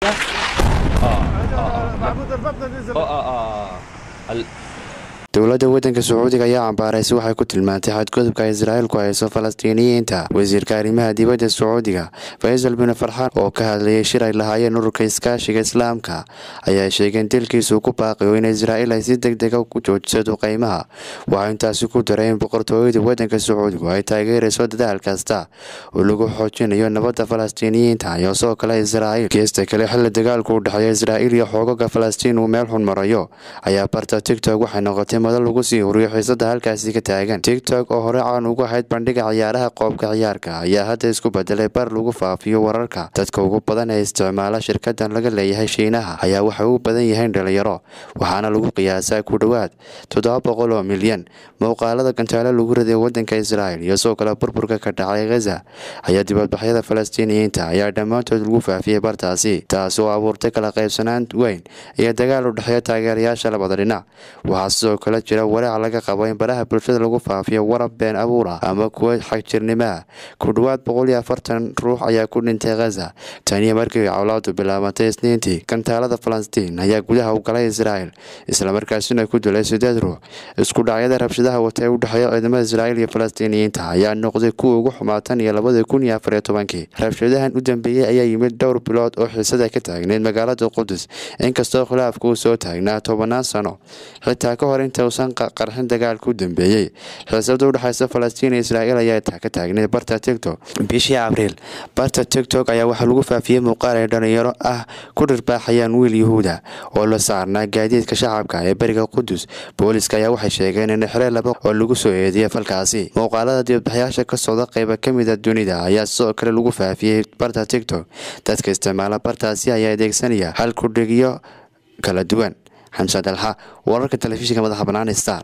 dowladda waddanka sacuudiga ayaa cambaaraysa waxay ku tilmaantay xadgudubka israa'iil ku hayso falastiiniyiinta wasiirka arrimaha dibadda sacuudiga faysal bin farxaan oo ka hadlayay shir ay lahaayeen ururka iskaashiga islaamka ayaa sheegay in dilkiisu ku baaqiyo in israa'iil ay si deg dega u joojiso qiimaha waxaa intaasi ku daray in boqortooyada waddanka sacuudigu ay taageerayso dadaal kasta oo lagu xoojinayo nabadda falastiiniyiinta iyo sidoo kale israa'iil geesta kale xilli dagaalku u dhexeeya israa'iil iyo xoogaga falastiin uu meel xun marayo ayaa barta tigtok waxay noqotay madal lagu sii huriyo xiisada halkaasi ka taagan tigtok oo hore caan ugu ahayd bandhiga ciyaaraha qoobka ciyaarka ayaa hadda isku bedelay bar lagu faafiyo wararka dadka ugu badan ee isticmaala shirkadan laga leeyahay shiinaha ayaa waxay u badan yihiin dhalinyaro waxaana lagu qiyaasaa ku dhowaad toddoba boqol oo milyan muuqaalada gantaalo lagu riday wadanka israa'iil iyo sidoo kale burburka ka dhacay khaza ayaa dibadbaxyada falastiiniyiinta ayaa dhammaantood lagu faafiyey bartaasi taas oo abuurtay kala qaybsanaan weyn iyo dagaal u dhexeeya taageerayaasha labada dhinac waxaa sidoo kale jira walaac laga qabo in baraha bulshada lagu faafiyo warab been abuur ah ama kuwa xagjirnimo ah ku dhowaad boqol iyo afartan ruux ayaa ku dhintay khaza taniyo markii cawlaadu bilaabantay isniintii gantaalada falastiin ayaa gudaha u galay israa'iil islamarkaasina ku dilay sideed ruux isku dhacyada rabshadaha wata ee u dhexeeya ciidamada israa'iil iyo falastiiniyiinta ayaa noqday kuwa ugu xumaatan iyo labada kun iyo afariyo tobankii rabshadahan u dambeeyey ayaa yimid dhowr bilood oo xiisada ka taagneyd magaalada qudus inkastoo khilaafka uu soo taagnaa tobanaan sano xitaa ka hor inta uusan qarxin dagaalka u dambeeyey xiisada udhexeysa falastiin iyo israa'iil ayaa ka taagneyd barta tigtok bishii abriil barta tigtok ayaa waxaa lagu faafiyey muuqaal ay dhalinyaro ah ku dhirbaaxayaan wiil yahuuda oo la saarnaa gaadiidka shacabka ee beriga qudus booliska ayaa waxay sheegeen in xire laba oo lagu soo eediyay falkaasi muuqaalada dibadbaxyaasha ka socda qayba ka mida dunida ayaa sidoo kale lagu faafiyey barta tigtok dadka isticmaala bartaasi ayaa adeegsanaya hal kudhigyo kala duwan xamse dalxa wararka telefishinka madaxa bannaan star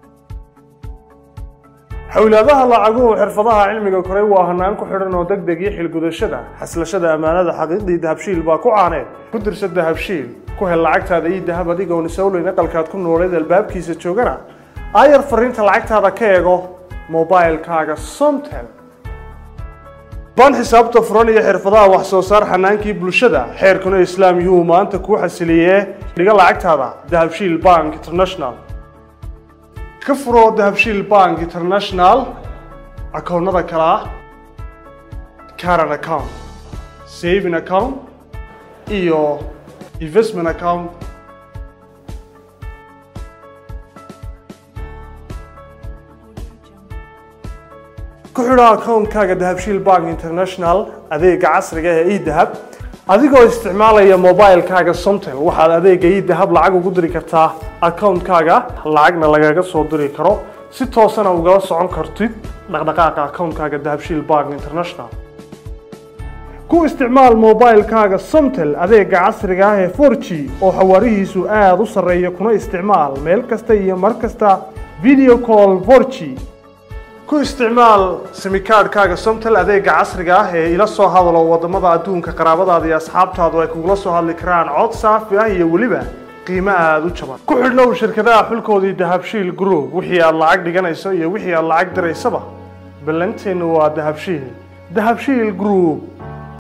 xowlaadaha lacaguhu xirfadaha cilmiga koray waa hanaan ku xidhan oo deg deg iyo xilgudashada xaslashada ammaanada xaqiiqdii dahabshiil baa ku caaneed ku dirsa dahabshiil ku hel lacagtaada iyo dahab adigoon isowleyn aqalkaad ku nooleed albaabkiisa joogana aayar fariinta lacagtaada ka eego mobilkaaga somtel baan xisaabta furan iyo xirfadaha wax soo saar xanaankii bulshada xeerkuna islaam yuhu maanta kuu xasiliyee dhiga lacagtaada dahabshiil bank international ka furo dahabshiil bank international akoonnada kale ah caran account saving account iyo investment account ku xidho akoonkaaga dahabshiil bank international adeega casriga ee edahab adigoo isticmaalaya mobilkaaga somtel waxaad adeega edahab lacag ugu diri kartaa akoonkaaga lacagna lagaga soo diri karo si toosana ugala socon kartid dhaqdhaqaaqa akoonkaaga dahabshiil bank international ku isticmaal mobilkaaga somtel adeega casriga ah ee 4g oo xawaarihiisu aada u sarreeya kuna isticmaal meel kasta iyo mar kasta video call 4g ku isticmaal simikaadhkaaga somtel adeega casriga ah ee ila soo hadalo wadamada adduunka qaraabadaada iyo asxaabtaadu ay kugula soo hadli karaan cod saafi ah iyo weliba qiimo aada u jaban ku xidhnow shirkadaha xulkoodii dahabshiil group wixii aad lacag dhiganayso iyo wixii aad lacag diraysaba ballanteennu waa dahabshiil dahabshiil group